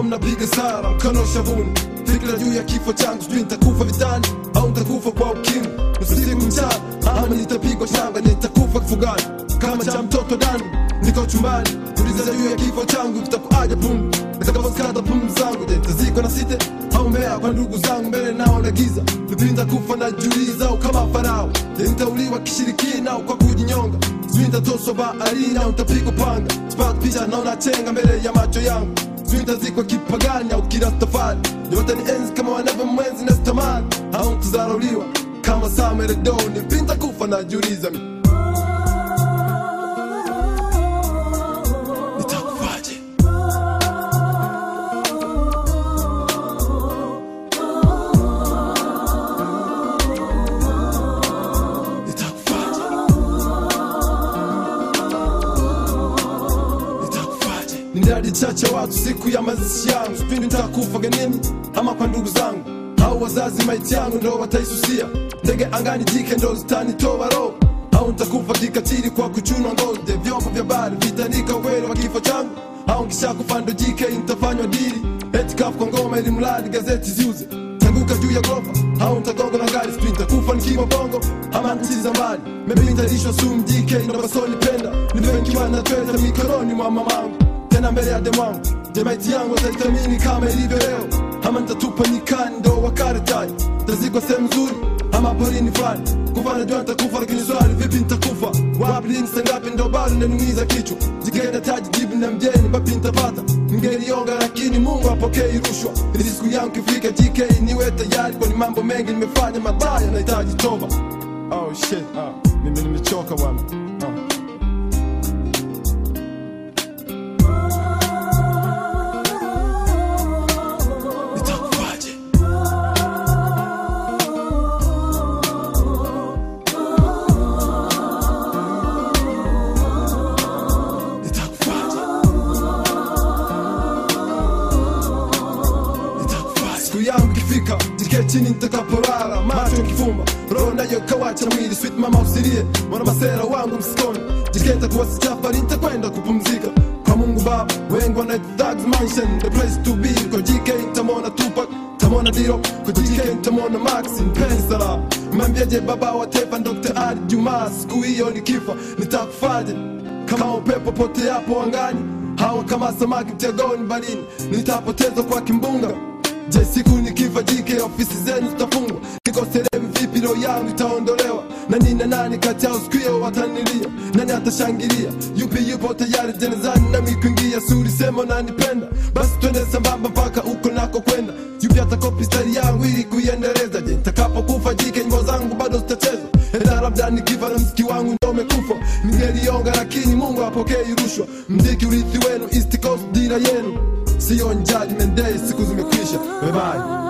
mlikuwa mnapiga sara mkono shavuni fikira juu ya kifo changu sijui nitakufa vitani au nitakufa kwa ukimwi usiku mchana ama nitapigwa shanga nitakufa kifugani kama cha mtoto dani niko chumbani uliza juu ya kifo changu kitakuaja pundu nitakaposkata pumzi zangu je nitazikwa na site au mbea kwa ndugu zangu mbele nao na giza nipinda kufa na juliza au kama farao je nitauliwa kishirikina au kwa kujinyonga sijui nitatoswa baharini au nitapigwa panga sipata picha naona chenga mbele ya macho yangu sijui nitazikwa kipagani au kirastafari yote ni enzi kama wanavyo mwenzi na stamani au nitazarauliwa kama sameredo nipinda kufa na juliza mi nitakufaje nitakufaje nitakufaje ni ndadi chache watu siku ya mazishi yangu sipindi nitakufa genini ama kwa ndugu zangu au wazazi maiti yangu ndo wataisusia ndege angani jike ndo zitanitoa roho au nitakufa kikatili kwa kuchunwa ngozi vyombo vya bari vitaandika ukweli wa kifo changu au nkishakufa ndo jike nitafanywa dili eti kafu kwa ngoma ili mradi gazeti ziuze tanguka juu ya gorofa au nitagonga na gari sijui nitakufa nikiwa bongo ama nchi za mbali maybe nitalishwa sumu DK ndo basoni penda nipewe nikiwa na tweta mikononi mwa mamangu tena mbele ya demwangu jemaiti yangu wataitamini kama ilivyo leo ama nitatupa nyikani ndo wakaratai tazikwa sehemu nzuri ama porini fulani kufa najua nitakufa lakini swali vipi nitakufa wapi lini saa ngapi ndo bado nanumiza kichwa jikenda taji jibu na mjeni bapi nitapata ngelionga lakini mungu apokei rushwa ili siku yangu kifika jk niwe tayari kwani mambo mengi nimefanya mabaya nahitaji toba oh shit ah, mimi nimechoka bwana ah. nitakufaje nitakufaje nitakufaje siku yangu ikifika jike chini nitakaporara macho nkifumba roho nayo kawacha na mwili sweet mama usilie mwana masera wangu msikoni jike nitakuwa sijafari nitakwenda kupumzika kwa mungu baba wengi wana thugs mansion the place to be kwa jike nitamwona tupak nitamwona diro kwa jike nitamwona max mpenzi salama mwambiaje baba wa taifa dr ali jumaa siku hiyo nikifa nitakufaje kama upepo pote hapo angani hawa kama samaki mtegoni barini nitapotezwa kwa kimbunga je siku nikifa jike ofisi zenu zitafungwa niko sehemu vipi roho yangu itaondolewa na nina nani kati yao siku hiyo watanilia nani atashangilia yupi yupo tayari jenezani nami kuingia suri sema unanipenda basi twende sambamba mpaka uko nako kwenda yupi atakopi stari yangu ili kuiendeleza je nitakapokufa jike nyimbo zangu bado zitachezwa enda labda nikifa na mziki wangu ndo umekufa ningelionga lakini mungu apokei rushwa mziki urithi wenu east coast dira yenu siyo njali mendei siku zimekwisha bye bye